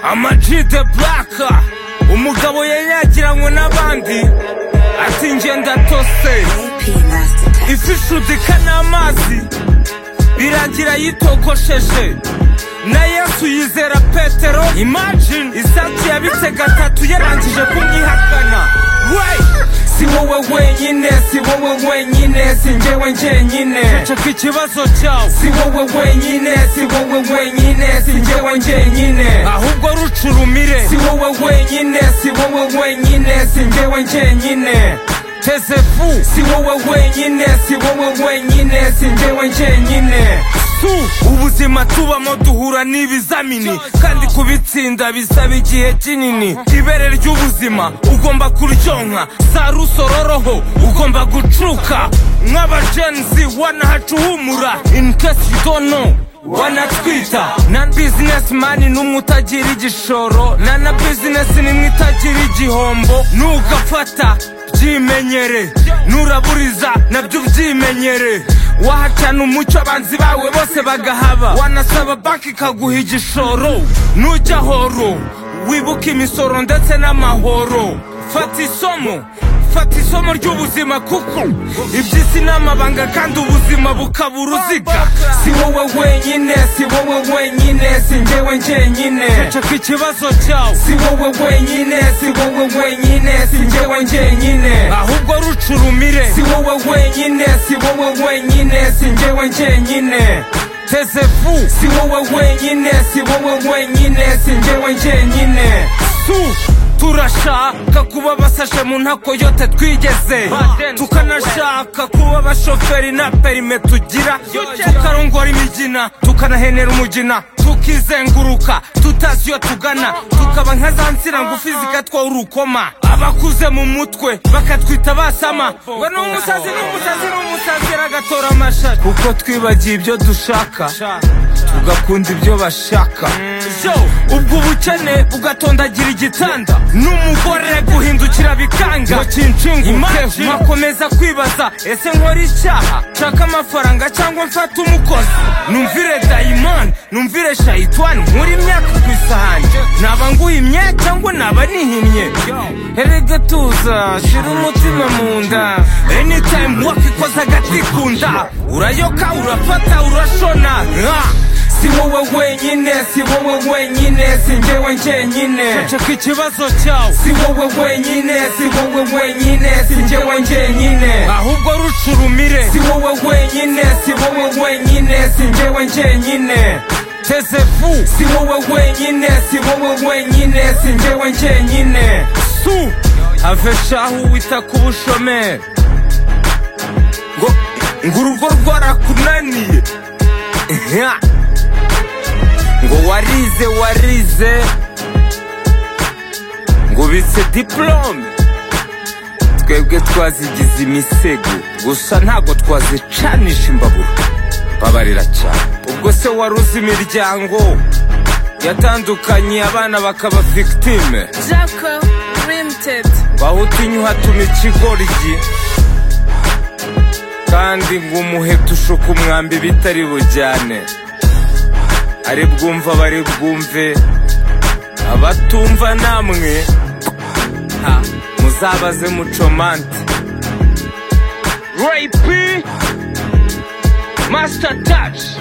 Amag de Black umugabo yari yagiranywe n'abandi ati njye ndatose ifi ishudika n'amazi birangira yitogosheje na yesu yizera petero imagine isati yabitse gatatu yarangije kumwihakana wey si wowe wenyine si wowe wenyine si njyewe njyenyine ceceka ikibazo cyawe si wowe wenyine si wowe wenyine si njyewe njyenyine ahubwo rucurumire si wowe wenyine si wowe wenyine si njyewe njyenyine teze fu si wowe wenyine si wowe wenyine si njyewe njyenyine su ubuzima tubamo duhura n'ibizamini kandi kubitsinda bisaba igihe kinini ibere ry'ubuzima ugomba kuryonka za rusororoho ugomba gucuka nk'abajenzi wanahacuhumura in case you don't know wanatwita na bizinesimani n'umwe utagira igishoro na na bizinesi n'imwe itagira igihombo nugafata byimenyere nuraburiza nabyo ubyimenyere wahacana umucyo abanzi bawe bose bagahaba wanasaba banki ikaguha igishoro nujya horo wibuke imisoro ndetse n'amahoro fata isomo fata isomo ry'ubuzima kuko iby'isi ni amabanga kandi ubuzima bukaba uruziga si wowe wenyine si wowe wenyine si njyewe njyenyine ceceka ikibazo cyawe si wowe wenyine si wowe wenyine si njyewe njyenyine ahubwo rucurumire si wowe wenyine si wowe wenyine si njyewe njyenyine teze fu si wowe wenyine si wowe wenyine si njyewe njyenyine su turashaka kuba basashe mu ntakoyote twigeze tukanashaka kuba abashoferi nta perime tugira tukarongora imigina tukanahenera umugina tukizenguruka tutazi iyo tugana tukaba nka za nsina ngufi zigatwaho urukoma abakuze mu mutwe bakatwita basama ngo ni umusazi ni umusazi ni umusazi aragatora amashati kuko twibagiye ibyo dushaka tugakunda ibyo bashaka ubwo ubukene bugatondagira igitanda n'umugore guhindukira bikanga ngo kincunguke nkakomeza kwibaza ese nkora icyaha nshaka amafaranga cyangwa mfata umukozi numvire dayimani numvire shayitwani nkura imyaka ku isahani naba nguhimye cyangwa naba nihimye erega tuza shira umutima mu nda enitayimu wakikoza agati ku nda urayoka urafata urashona si wowe wenyine si wowe wenyine si njyewe njyenyine ceceka ikibazo cyawe si wowe wenyine si wowe wenyine si njyewe njyenyine ahubwo rucurumire si wowe wenyine si wowe wenyine si njyewe njyenyine teze fu si wowe wenyine si wowe wenyine si njyewe njyenyine su have shahu wita ku bushomeri ngo ngo urugo rwarakunaniye Yeah. ngo warize warize ngo ubitse diplome twebwe twazigize imisego gusa ntabwo twazicanisha imbabura babarira cyane ubwo se wari uzi imiryango yatandukanye abana bakaba victime Jabco Limited bahutinya uhatuma ikigoryi kandi ngo umuheto ushuka umwambi bitari bujyane ari bwumva bari bwumve abatumva namwe ha muzabaze mucomante rapi masita taci